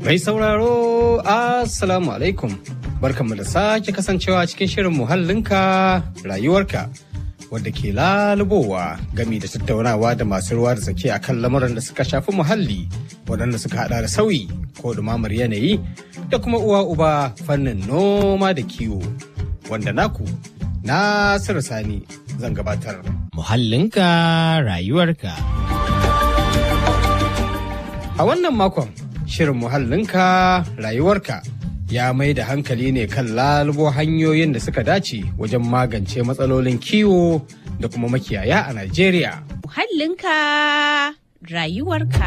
Mai sauraro, Assalamu alaikum. Barkanmu da sake kasancewa cikin shirin muhallinka rayuwarka. Wadda ke lalubowa gami da tattaunawa da masu ruwa da tsaki akan lamuran da suka shafi muhalli waɗanda suka hada da sauyi ko dumamar yanayi da kuma uwa uba fannin noma da kiwo. Wanda naku, Nasiru Sani zan gabatar. Muhallinka rayuwarka. A wannan makon shirin muhallinka rayuwarka ya mai da hankali ne kan lalubo hanyoyin da suka dace wajen magance matsalolin kiwo da kuma makiyaya a Najeriya. Muhallinka rayuwarka.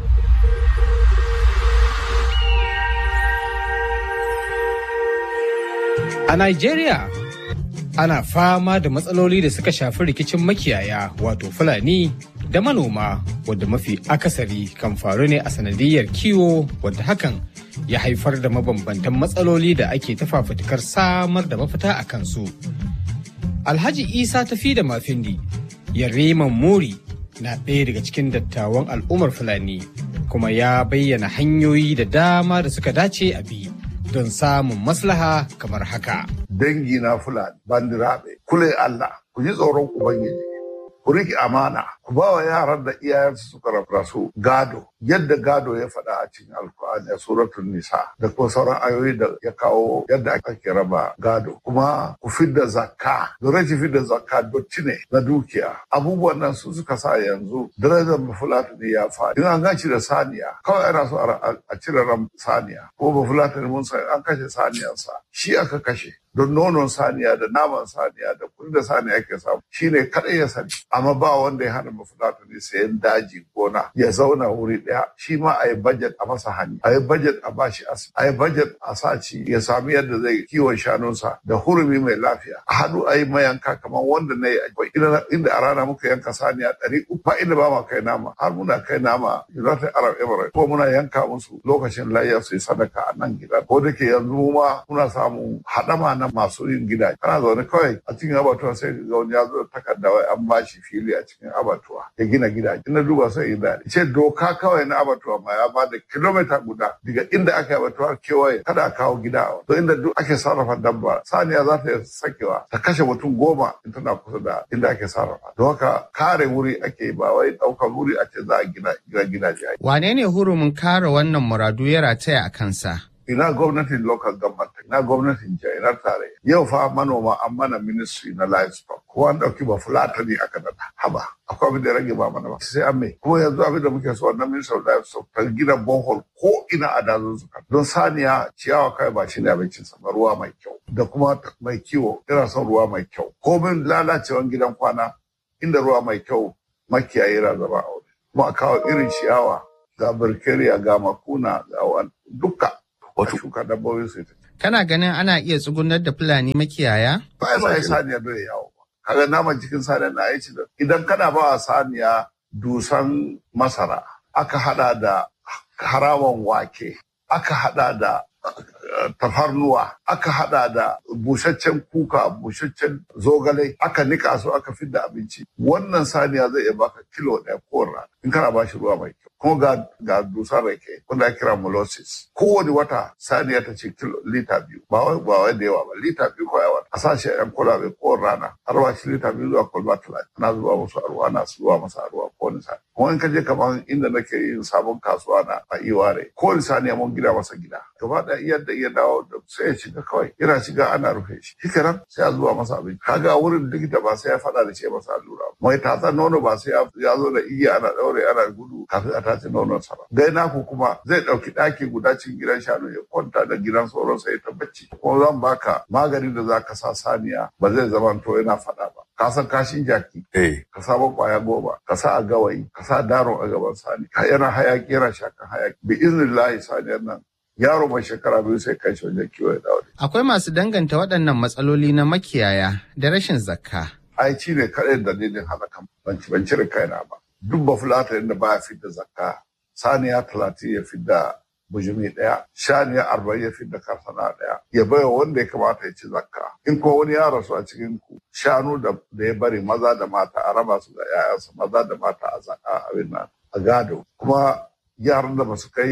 A Najeriya ana fama da matsaloli da suka shafi rikicin makiyaya wato Fulani da manoma wadda mafi akasari kan faru ne a sanadiyar kiwo wadda hakan ya haifar da mabambantan matsaloli da ake ta fafutukar samar da mafita a kansu. Alhaji Isa tafi da mafindi Yariman Muri na ɗaya daga cikin dattawan al'ummar Fulani kuma ya bayyana hanyoyi da dama da suka dace a bi don samun maslaha kamar haka. Dangi na Fulani bandiraɓe, kule Allah, ku ji tsoron Ubangiji. ku riƙe amana ku ba wa yaran da iyayensu suka rasu gado yadda gado ya faɗa a cikin alkur'ani a suratul nisa da kuma sauran ayoyi da ya kawo yadda ake raba gado kuma ku fidda zakka da rashin fidda zakka dotti ne na dukiya abubuwan nan su suka sa yanzu darajar bafulatani ya faɗi in an ganci da saniya kawai ana so a cire ran saniya ko bafulatani mun san an kashe saniyarsa shi aka kashe don nonon saniya da naman saniya da kudi da saniya ke samu shine kaɗai ya sani amma ba wanda ya hana mafulata ne sayan daji gona ya zauna wuri ɗaya shi ma a yi budget a masa hanya a yi budget a bashi asibiti a yi budget a saci ya sami yadda zai kiwon shanunsa da hurumi mai lafiya a haɗu a yi mayanka kamar wanda na yi inda a rana muka yanka saniya ɗari uku ba inda ba ma kai nama har muna kai nama United Arab Emirates ko muna yanka musu lokacin layya su yi sadaka a nan gida ko da ke yanzu ma muna samun haɗama na masu yin gidaje kana zaune kawai a cikin abatuwa sai ga wani ya zo takarda wai an bashi fili a cikin abatuwa ya gina gidaje ina duba sai in daɗi ce doka kawai na abatuwa ma ya bada kilomita guda daga inda aka yi abatuwa kewaye kada a kawo gida a to inda duk ake sarrafa dabba saniya za ta sakewa ta kashe mutum goma in tana kusa da inda ake sarrafa don haka kare wuri ake ba wai ɗaukar wuri a ce za a gina gidaje. Wane ne hurumin kare wannan muradu ya rataya a kansa? ina gwamnatin local government ina gwamnatin jiha ina tare yau fa manoma an mana ministry na livestock ko an dauki ba fulatani aka nada haba akwai abin da rage ba mana ba sai an mai kuma yanzu abin da muke so wannan ministry of livestock ta gina borehole ko ina a dazun suka don saniya ciyawa kai ba shi ne abincin sa ruwa mai kyau da kuma mai kiwo ina son ruwa mai kyau komin lalacewan gidan kwana inda ruwa mai kyau makiyayi yana zama a wuri kuma a kawo irin ciyawa ga birkeriya ga makuna ga duka wato shuka dabbobin su ita. Kana ganin ana iya tsugunar da Fulani makiyaya? Ba ya sai saniya bai yawo ba. Kaga naman cikin saniya na aici da idan kana ba wa saniya dusan masara aka hada da harawan wake aka hada da tafarnuwa aka hada da busaccen kuka busaccen zogale aka nika su aka fidda abinci wannan saniya zai iya baka kilo ɗaya ko rana in kana ba shi ruwa mai kyau kuma ga ga dusar rake wanda ake kira molasses kowane wata saniya ta ce kilo lita biyu ba wai ba wai da yawa ba lita biyu ko yawa a sa shi a yan kwalabe ko rana har ba shi lita biyu zuwa kwalba talatin ana zuba musu a ruwa ana zuba masa a ruwa ko wani sani kuma in ka je kamar inda nake yin sabon kasuwa na a iware ko wani saniya mun gida masa gida gaba da yadda iya dawo da sai ya shiga kawai yana shiga ana rufe shi shikenan sai a zuba masa abinci kaga wurin likita ba sai ya faɗa da ce masa allura mai tatsan nono ba sai ya zo da igiya ana ɗaure ana gudu kafin a tace nonon sa ba dai naku kuma zai ɗauki ɗaki guda cikin gidan shanu ya kwanta da gidan sauran sai ta bacci kuma zan baka maganin da zaka sa saniya ba zai zama to yana faɗa ba ka san kashin jaki eh ka sa kwaya goma ka sa a gawayi ka sa daron a gaban sani ka yana hayaki yana shakan hayaki bi iznillahi saniyar nan yaro mai shekara biyu sai kai shi wajen kiwo ya dawo Akwai masu danganta waɗannan matsaloli na makiyaya da rashin zakka. ai ci ne kaɗai dalilin halakan ban ci ban cire kaina ba duk ba fulata inda baya fidda zakka saniya talatin ya fidda bujumi ɗaya shaniya arba'in ya fidda karsana ɗaya ya baiwa wanda ya kamata ya ci zakka in ko wani ya rasu a cikin ku shanu da da ya bari maza da mata a raba su da 'ya'yansa maza da mata a zakka abin nan a gado kuma yaran da ba su kai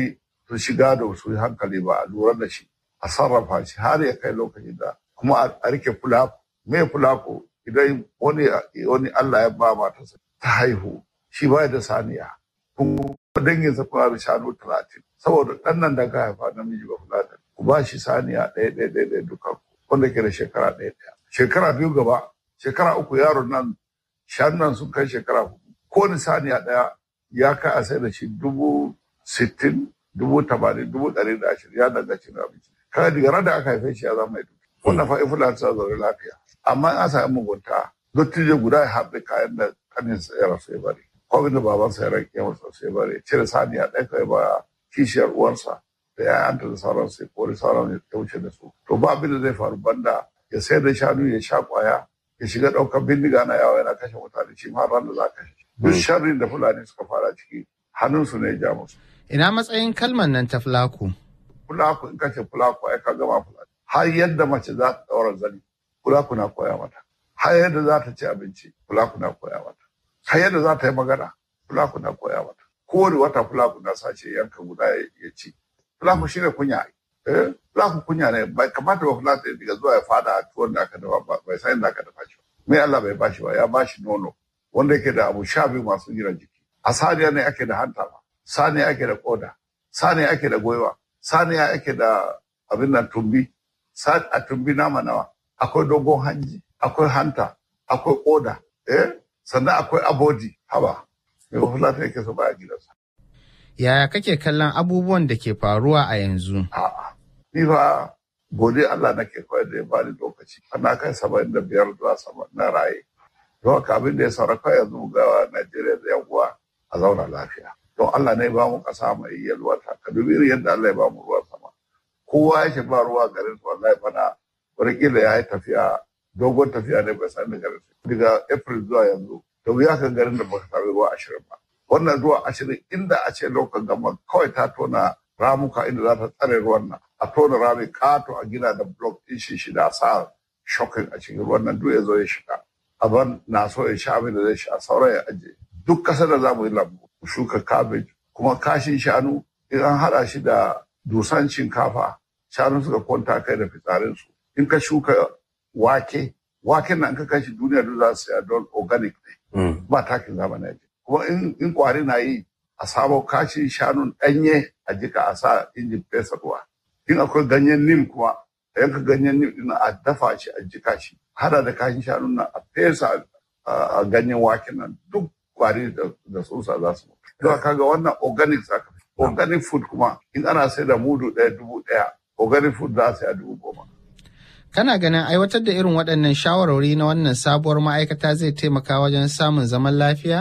to shi gado su yi hankali ba a lura da shi a sarrafa shi har ya kai lokacin da kuma a rike fulako me fulako idan wani wani Allah ya ba matarsa ta haihu shi ba da saniya kuma dangin sa kuma da shanu talatin saboda ɗan nan da ka haifa namiji ba fulata ku ba shi saniya ɗaya ɗaya ɗaya ɗaya duka wanda ke da shekara ɗaya ɗaya shekara biyu gaba shekara uku yaron nan shanun sun kai shekara hudu kowane saniya ɗaya ya kai a sai da shi dubu sittin dubu tamanin dubu ɗari da ashirin ya danganci na abinci kaga daga ran da aka haife shi ya zama mai duki wannan fa ifula ta zaune lafiya amma in an sami mugunta dottijo guda ya haɗe kayan da kanin sa ya rasu ya bari ko da baban sa ya rage masa sai ya bari cire saniya ɗaya kai ba kishiyar uwarsa da ya'yanta da sauran sai kori sauran ya wuce da su to ba abin da zai faru banda ya sayar da shanu ya sha kwaya ya shiga ɗaukar bindiga na yawa yana kashe mutane shi ma ran da za ka kashe duk sharrin da fulani suka fara ciki hannunsu ne ya ja musu Ina matsayin kalmar nan ta fulaku? fulaku in kace fulaku ai ka gama fulaku har yadda mace za ta daura zani fulaku na koya mata har yadda za ta ci abinci fulaku na koya mata har yadda za ta yi magana fulaku na koya mata kowane wata fulaku na sace yanka guda ya ci fulaku shine kunya eh fulaku kunya ne bai kamata ba fulaku ya diga zuwa ya fada a tuwon da aka dafa ba bai san da aka dafa shi me Allah bai bashi ba ya bashi nono wanda yake da abu sha biyu masu gina jiki a saniya ne ake da hanta ba saniya ake da koda saniya ake da goiwa saniya ake da abin nan tumbi a tumbi nama nawa akwai dogon hanji akwai hanta akwai koda eh sannan akwai abodi haba mai fulata yake so baya gidansa Yaya kake kallon abubuwan da ke faruwa a yanzu? a'a ni fa gode Allah nake koyar da ya bani lokaci ana kai saba'in da biyar zuwa sama na raye don haka abin da ya sauraka yanzu ga Najeriya da yan uwa a zauna lafiya don Allah ne ba mu kasa mai yalwata ka dubi irin yadda Allah ya ba mu ruwan sama kowa ya ce ba ruwa garin su wallahi bana wataƙila ya yi tafiya dogon tafiya ne bai sami garin su daga April zuwa yanzu da wuya kan garin da baka sami ruwa ashirin ba wannan ruwa ashirin inda a ce lokacin gama kawai ta tona ramuka inda za ta tsare ruwan nan a tona rami kato a gina da block ɗin shi shida a sa shokin a cikin ruwan nan duk ya zo ya shiga abin na so ya sha abin da zai sha sauran ya ajiye duk ƙasar da za mu yi lambu mu shuka cabbage kuma kashin shanu in an haɗa shi da dusan shinkafa shanu suka kwanta kai da fitsarinsu in ka shuka wake waken nan ka kashi duniya duk za su saya don organic ne ba takin zamani kuma in kwari na yi a samo kashin shanun ɗanye a jika a sa injin fesa ruwa in akwai ganyen nim kuma a yanka ganyen nim ɗin a dafa shi a jika shi hada da kashin shanun nan a fesa a ganyen waken nan duk kwari da tsutsa za su mutu. Don kaga wannan organic zaka organic food kuma in ana sai da mudu ɗaya dubu ɗaya organic food za a sai a dubu goma. Kana ganin aiwatar da irin waɗannan shawarwari na wannan sabuwar ma'aikata zai taimaka wajen samun zaman lafiya?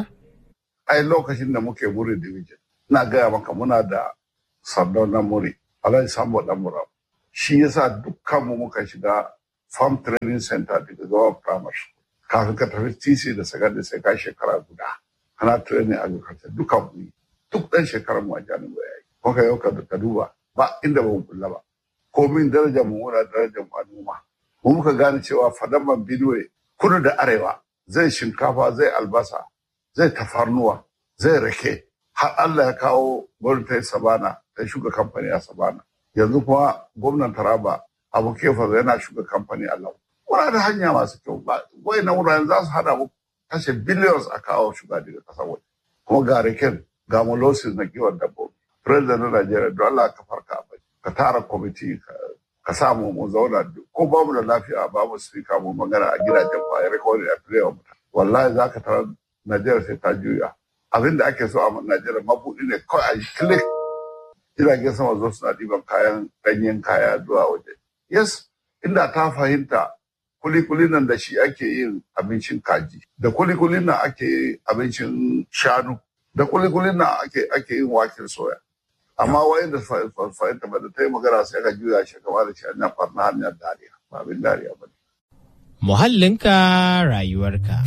Ai lokacin da muke muri division, ina gaya maka muna da sardaunan muri, Alhaji Sambo Ɗanmura. Shi yasa dukkanmu muka shiga farm training center daga gawa primary school. Kafin ka tafi TC da secondary sai ka shekara guda. Kana training agriculture duka mu yi. Duk ɗan shekarar mu a jami'a ya yi. Kuka yau ka duba ba inda ba mu kulla ba. Komin darajar mu muna darajar mu a noma. Mu muka gane cewa fadaman Benue kudu da arewa zai shinkafa zai albasa zai tafarnuwa zai rake har Allah ya kawo gwamnatin Sabana ta shuka kamfani a Sabana. Yanzu kuma gwamnan Taraba Abu Kefa yana shuka kamfani a Lau. Muna da hanya masu kyau ba wai na wuraren za su hada mu kashe billions a kawo shuga daga kasar waje. Kuma ga raken ga molasses na kiwon dabbobi. President na Najeriya don Allah ka farka a ka tara kwamiti ka samu mu zauna ko ba mu da lafiya ba mu sirika mu magana a gidajen kwayar rikodin a filewa mutane. Wallahi za ka tara Najeriya sai ta juya. Abin da ake so a Najeriya mabuɗi ne kawai a yi click jiragen sama zo suna ɗiban kayan ɗanyen kaya zuwa waje. Yes, inda ta fahimta kulikulin nan da shi ake yin abincin kaji, da kulikulin nan ake yin abincin shanu, da kulikulin nan ake ake yin waken soya. Amma wayan da fahimta ba da ta yi magana sai ka juya shi kama da shi hanyar farna hanyar dariya, ba abin dariya ba ne. Muhallinka rayuwarka.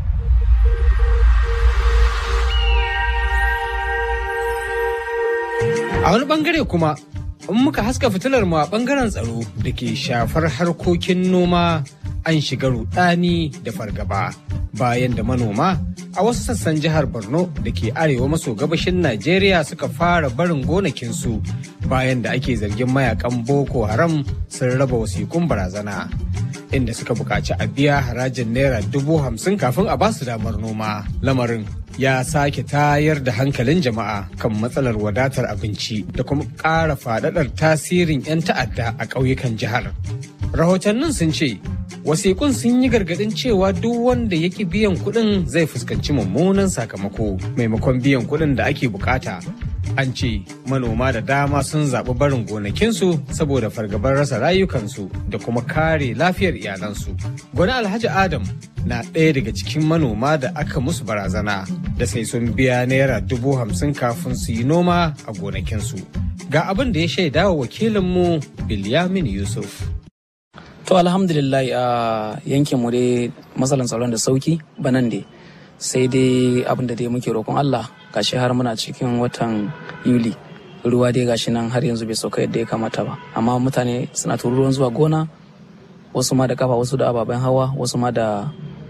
A wani bangare kuma, in muka haska fitilar mu a bangaren tsaro da ke shafar harkokin noma an shiga rudani da fargaba bayan da manoma a wasu sassan jihar borno da ke arewa maso gabashin najeriya suka fara barin gonakinsu bayan da ake zargin mayakan boko haram sun raba wasikun barazana inda suka buƙaci a biya harajin naira dubu hamsin kafin a basu damar noma lamarin ya sake tayar da hankalin jama'a kan matsalar wadatar abinci da kuma ƙara faɗaɗar tasirin 'yan ta'adda a ƙauyukan jihar rahotannin sun ce wasiƙun sun yi gargaɗin cewa duk wanda ya ƙi biyan kuɗin zai fuskanci mummunan sakamako maimakon biyan kuɗin da ake bukata an ce manoma da dama sun zaɓi barin gonakinsu saboda fargabar rasa rayukansu da kuma kare lafiyar iyalansu gwani alhaji adam na ɗaya daga cikin manoma da aka musu barazana da sai sun biya naira dubu hamsin kafin su yi noma a gonakinsu ga abin da ya shaida wa wakilinmu bilyamin yusuf To alhamdulillah a yankin mu dai matsalan tsaron da sauki banan dai sai dai abin da dai muke roƙon Allah gashi har muna cikin watan Yuli ruwa dai gashi nan har yanzu bai sauka yadda ya kamata ba amma mutane suna tururuwan zuwa gona wasu ma da kafa wasu da ababen hawa wasu ma da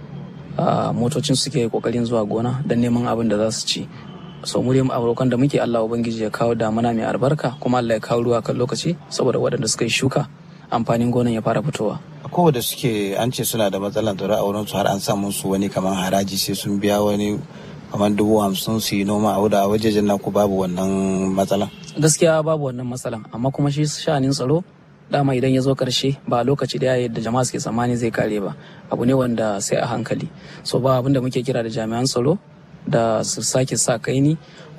motocin suke kokarin zuwa gona don neman abin da za su ci so mu dai abokan da muke Allah ubangiji ya kawo damuna mai albarka kuma Allah ya kawo ruwa kan lokaci saboda waɗanda suka yi shuka amfanin gonan ya fara fitowa. Kowa da suke an ce suna da matsalar tsaro a wurin su har an samu su wani kamar haraji sai sun biya wani kamar dubu hamsin su yi noma a wuda a wajejen naku babu wannan matsalan. Gaskiya babu wannan matsalan amma kuma shi sha'anin tsaro dama idan ya zo karshe ba lokaci da yadda jama'a suke tsammani zai kare ba abu ne wanda sai a hankali so ba abin da muke kira da jami'an tsaro da su sake sa kaini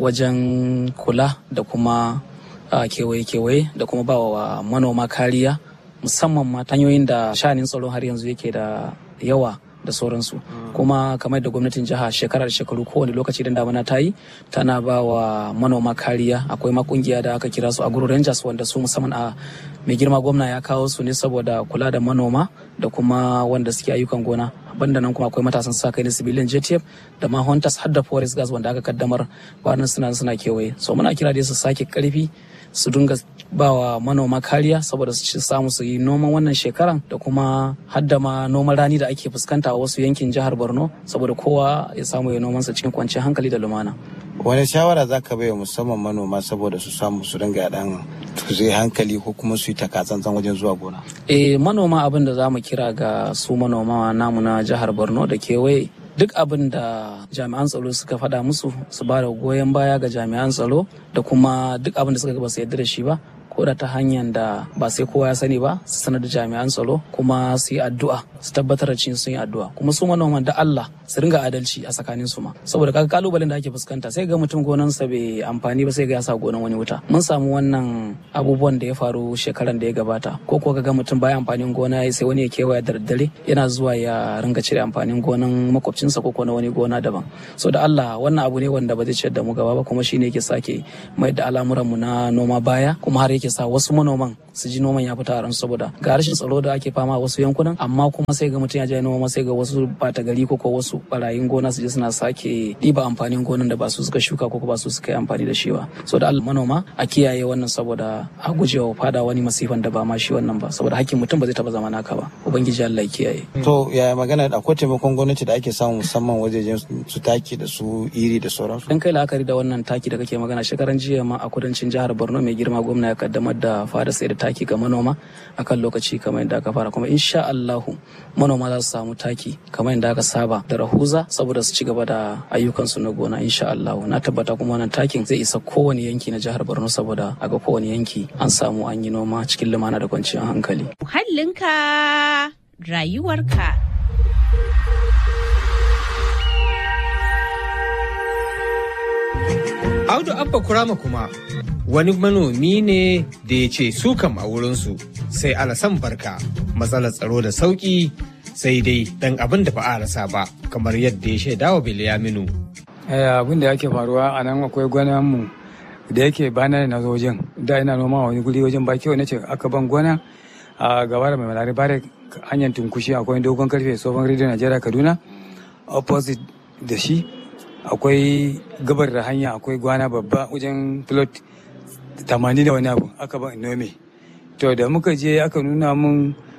wajen kula da kuma kewaye-kewaye da kuma ba wa manoma kariya musamman ma hanyoyin da shanin tsaro har yanzu yake da yawa da sauransu kuma kamar da gwamnatin jiha shekarar shekaru kowane lokaci da damana ta yi tana ba wa manoma kariya akwai ma kungiya da aka kira su a guru rangers wanda su musamman a mai girma gwamna ya kawo su ne saboda kula da manoma da kuma wanda suke ayyukan gona banda nan kuma akwai matasan sa kai na civilian JTF da ma hunters har da forest gas wanda aka kaddamar bayan suna suna kewaye so muna kira da su sake karfi su dinga ba wa manoma kariya saboda su samu su yi noman wannan shekaran da kuma hadda ma noman rani da ake fuskanta a wasu yankin jihar borno saboda kowa ya samu ya nomansa cikin kwanciyar hankali da lumana wani shawara za ka bai musamman manoma saboda su samu su dinga dan zai hankali ko kuma su yi takatsantsan wajen zuwa gona eh manoma abin da za mu kira ga su manoma namu na jihar borno da kewaye duk abin da jami'an tsaro suka faɗa musu su ba da goyon baya ga jami'an tsaro da kuma duk abin da suka ba su yarda da shi ba ko da ta hanyar da ba sai kowa ya sani ba su sanar da jami'an tsaro kuma su yi addu'a su tabbatar da cin sun yi addu'a kuma su manoman da Allah su ringa adalci a tsakanin su ma saboda kaga kalubalen da ake fuskanta sai ga mutum gonansa bai amfani ba sai ga ya sa gonan wani wuta mun samu wannan abubuwan da ya faru shekaran da ya gabata ko ko ga mutum baya amfanin gona sai wani ya kewaya da daddare yana zuwa ya ringa cire amfanin gonan makwabcinsa ko na wani gona daban so da Allah wannan abu ne wanda ba zai ciyar da mu gaba ba kuma shine yake sake mai da al'amuranmu na noma baya kuma har yake sa wasu manoman su ji noman ya fita a ransu saboda ga rashin tsaro da ake fama a wasu yankunan amma kuma sai ga mutum ya je noma sai ga wasu bata gari ko ko wasu barayin gona su je suna sake ɗiba amfanin gonan da ba su suka shuka ko ba su suka yi amfani da shi ba so da Allah manoma a kiyaye wannan saboda a gujewa fada wani masifan da ba ma shi wannan ba saboda hakkin mutum ba zai taba zama naka ba ubangiji Allah ya kiyaye to yaya magana akwai taimakon gwamnati da ake samu musamman wajejen su taki da su iri da sauransu dan kai la'akari da wannan taki da kake magana shekaran jiya ma a kudancin jihar Borno mai girma gwamna ya kaddamar da fara sai da taki ga manoma akan lokaci kamar yadda aka fara kuma insha Allahu manoma za su samu taki kamar yadda aka saba da rahuza saboda su ci gaba da ayyukansu na gona insha Allahu na tabbata kuma wannan takin zai isa kowane yanki na jihar Borno saboda a ga kowane yanki an samu an yi noma cikin lumana da kwanciyar hankali Muhallinka rayuwarka. Audu Abba Kurama kuma wani manomi ne da ya ce su kam a wurinsu sai alasan barka matsalar tsaro da sauki sai dai dan abin da ba a rasa ba kamar yadda ya shaida wa Bilyaminu. abin da yake faruwa a nan akwai gwanan mu da yake bana na zo wajen da ina noma wani guri wajen ba kyau nace aka ban gona a gaba da mai malari bare hanyar tunkushi akwai dogon karfe tsohon rediyo najeriya kaduna opposite da shi akwai gabar da hanya akwai gwana babba wajen plot tamanin da wani abu aka ban nome to da muka je aka nuna mun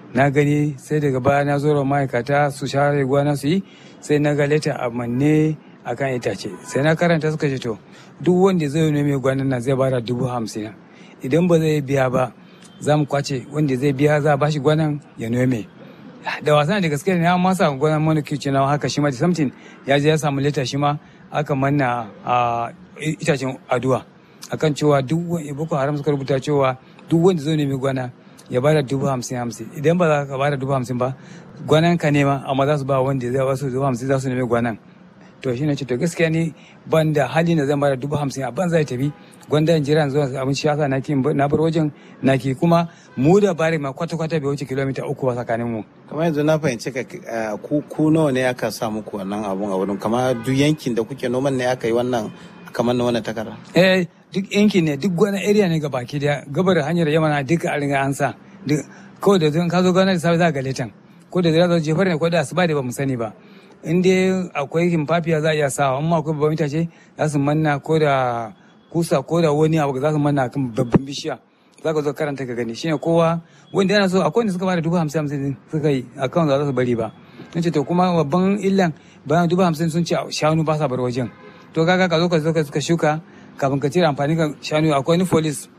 na gani sai daga baya na zo ma'aikata su share gwana su yi sai na ga leta a manne a kan itace sai na karanta suka ce to duk wanda zai nome gwanan nan zai bada dubu hamsin idan ba zai biya ba za mu kwace wanda zai biya za a bashi gwanan ya nome da wasan da gaske ne na masa gwanan mana kici na haka shi ma da something ya je ya samu leta shi ma aka manna a itacen aduwa akan cewa duk wani boko haram suka rubuta cewa duk wanda zai nemi gwana ya bada dubu hamsin hamsin idan ba za ka bada dubu hamsin ba gwanan ka nema amma za su ba wanda zai wasu dubu hamsin za su nemi gwanan to shi ne ce to gaskiya ni ban da hali na zan bada dubu hamsin a ban zai tafi gwanda in jira zuwa abin shi yasa na ki na bar wajen na ki kuma mu da bari ma kwata kwata bai wuce kilomita uku ba tsakanin mu kamar yanzu na fahimci ka ku ku nawa ne aka sa muku wannan abun a wurin kamar duk yankin da kuke noman ne aka yi wannan kamar na wannan takarda eh duk yankin ne duk wani area ne ga baki da gabar hanyar yamana duka a ringa an sa kawai da ka zo gana da safe za ga letan ko da zai jefar ne ko da asuba da ba mu sani ba in dai akwai himfafiya za a iya sawa amma akwai babban itace za su manna ko da kusa ko da wani abu za su manna kan babban bishiya za ka zo karanta ka gani shine kowa wanda yana so akwai wanda suka bada dubu hamsin hamsin suka yi akan za su bari ba in ce to kuma babban illan bayan dubu hamsin sun ce shanu ba sa bar wajen to kaga ka zo ka zo ka shuka kafin ka cire amfani ka shanu akwai wani folis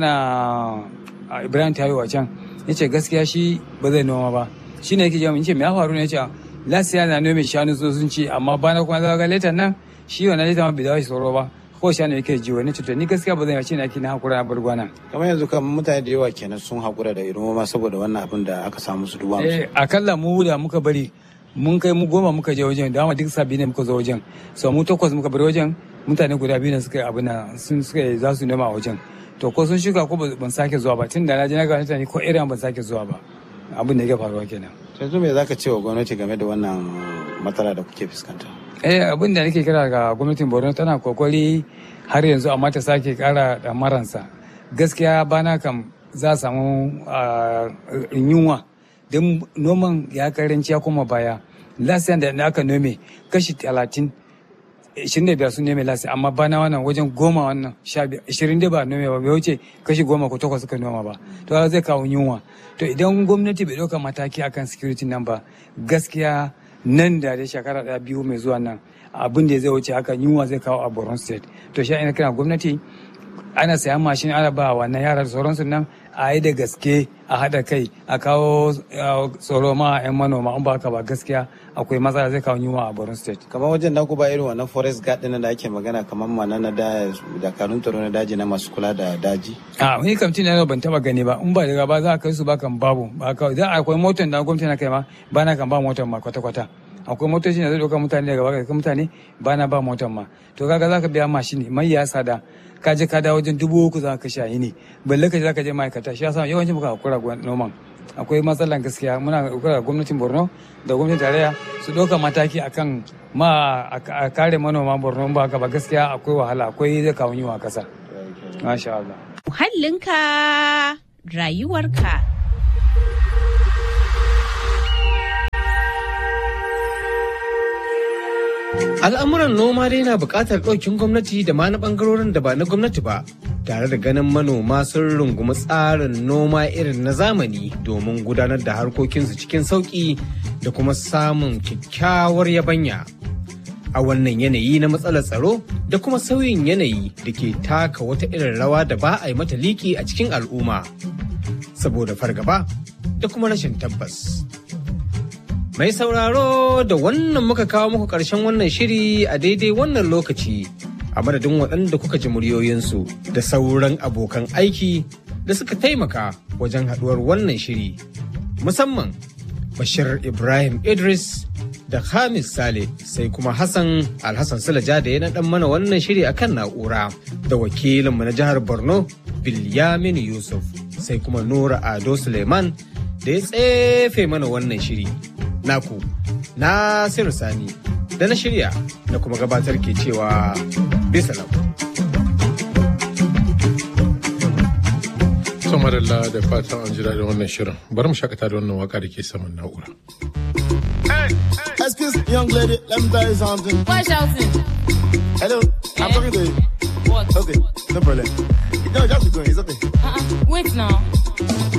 yana ibrahim tayo a can ya ce gaskiya shi ba zai noma ba shi ne yake jama in ce me ya faru ne ya ce lasiya na nome shanu so sun ce amma bana kuma zaga letan nan shi wannan letan ma bai dawo shi tsoro ba ko shanu yake ji wani cuta ni gaskiya ba zan yace na kina hakura na bar gwana kamar yanzu kan mutane da yawa kenan sun hakura da irin ma saboda wannan abin da aka samu su duba musu eh akalla mu da muka bari mun kai mu goma muka je wajen da duk sabi ne muka zo wajen so mu takwas muka bari wajen mutane guda biyu ne suka yi abin nan sun suka za su nema a wajen to ko sun shuka ko ban sake zuwa ba tun da na je na ga mutane ko irin ban sake zuwa ba abin da yake faruwa kenan yanzu me zaka ce wa gwamnati game da wannan matsala da kuke fuskanta eh abin da nake kira ga gwamnatin Borno tana kokari har yanzu amma ta sake kara da maransa gaskiya bana kam za a samu yunwa don noman ya karanci ya koma baya lasiyan da aka nome kashi talatin ishirin da biyar sun nome lasi amma bana wannan wajen goma wannan sha biyar ishirin da ba nome ba bai wuce kashi goma ko takwas suka noma ba to zai kawo yunwa to idan gwamnati bai ɗauka mataki akan security nan ba gaskiya nan da da shekara ɗaya biyu mai zuwa nan abin da zai wuce haka yunwa zai kawo a Borno state to shi ina kira gwamnati ana sayan mashin ana ba wannan yara da sauransu nan a yi da gaske a haɗa kai a kawo tsoro ma 'yan manoma in ba haka ba gaskiya akwai matsala zai kawo yunwa a Borno state. kamar wajen da ku ba irin wannan forest guard ɗin da ake magana kamar mana na da dakarun tsaro na daji na masu kula da daji. a wani kamtin na ban taba gani ba in ba daga ba za a kai su ba kan babu ba kawai za akwai motar da gwamnati na kai ma ba na kan ba motar ma kwata-kwata akwai motoci da zai ɗauka mutane daga baka kai mutane ba na ba motar ma to kaga za ka biya mashini mai ya sada ka je ka dawo wajen dubu uku za ka kashe ne balle ka je za ka je ma'aikata shi yasa yawancin muka hakura noman akwai matsalan gaskiya muna hakura gwamnatin borno da gwamnatin tarayya su ɗauka mataki akan ma a kare manoma borno ba haka ba gaskiya akwai wahala akwai zai kawo yiwa kasa masha Allah Muhallinka rayuwarka. Al'amuran noma dai na buƙatar ɗaukin gwamnati da ma na ɓangarorin da ba na gwamnati ba, tare da ganin manoma sun rungumi tsarin noma irin na zamani domin gudanar da harkokinsu cikin sauƙi da kuma samun kyakkyawar yabanya. A wannan yanayi na matsalar tsaro da kuma sauyin yanayi da ke taka wata irin rawa da ba a yi mata liki a cikin al'umma, saboda fargaba da kuma rashin tabbas. Mai sauraro da wannan muka kawo muku ƙarshen wannan shiri a daidai wannan lokaci a madadin waɗanda kuka ji muryoyinsu da sauran abokan aiki da suka taimaka wajen haɗuwar wannan shiri. Musamman Bashir Ibrahim Idris da Hamis Sale sai kuma Hassan Alhassan Sulaja da ya naɗan mana wannan shiri akan na'ura da wakilinmu na jihar Borno Bilyamin Yusuf sai kuma Nura Ado Suleiman da ya tsefe mana wannan shiri. naku Nasiru Sani da na shirya da kuma gabatar ke cewa bisa lau. Samarilla da fatan an ji daɗin wannan shirin. Bari mu shakata da wannan waka da ke saman na'ura. Excuse me, young lady, let me tell you something. Why shouting? Hello, I'm talking to you. What? Okay, no problem. No, just be going, it's okay. Uh-uh. Wait now.